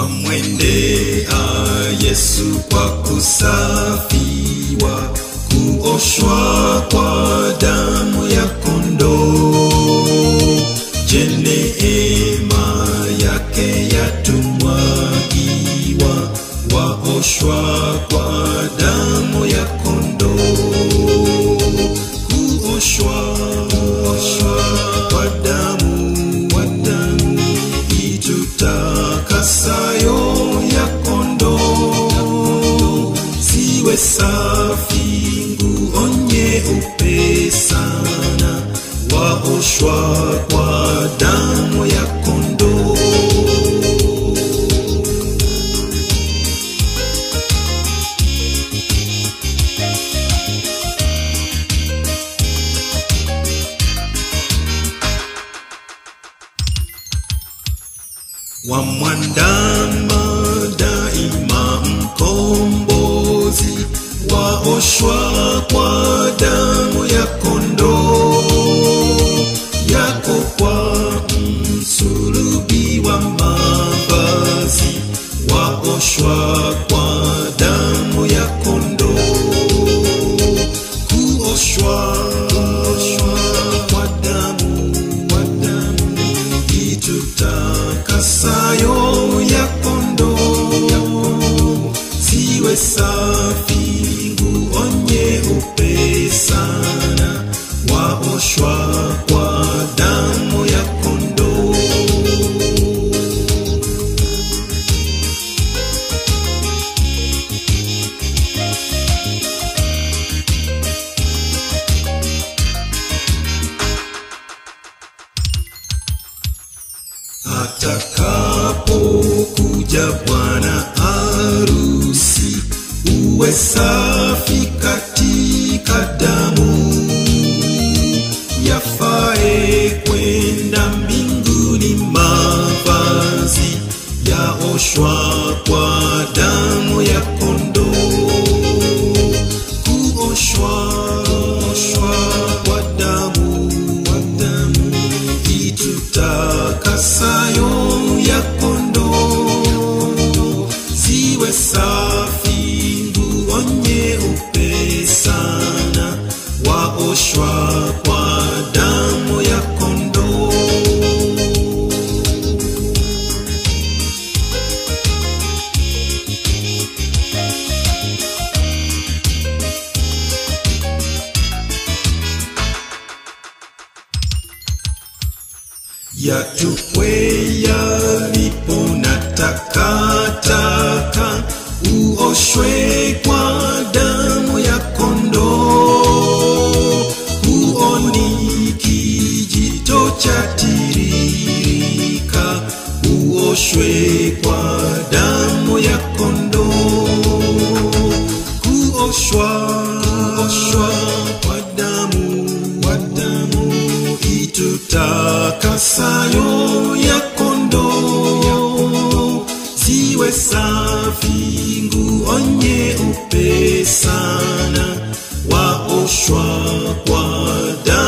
twamwendea Yesu kwa kusafiwa, kuoshwa kwa damu ya kondoo. Je, neema yake yatumwagiwa, waoshwa kwa damu ya kondoo. Kuoshwa kwa damu, kwa damu itutakasayo ya kondoo, ziwe safi, nguo nyeupe sana, waoshwa kwa damu ya kondoo. wamwandama daima mkombozi, waoshwa kwa damu ya kondoo yako kwa msulubi wa mavazi, waoshwa kwa damu ya kondoo kuoshwa kwa damu, kwa damu itutakasayo ya kondoo, ziwe safi, nguo nyeupe sana, waoshwa kwa damu ya kondoo. atakapokuja bwana arusi, uwe safi katika damu, yafae kwenda mbinguni, mavazi yaoshwa kwa damu ya kondoo kuoshwa oshwa kwa damu kwa damu itutakasayo ya kondoo ziwe safi nguo nyeupe sana waoshwa kwa damu ya kondoo yatupwe yalipo na takataka, uoshwe kwa damu ya kondoo. Huoni kijito cha tiririka, uoshwe kwa damu ya kondoo. Kuoshwa, kuoshwa kwa damu, kwa damu itutakasayo ya kondoo, ziwe safi, nguo nyeupe sana, waoshwa kwa damu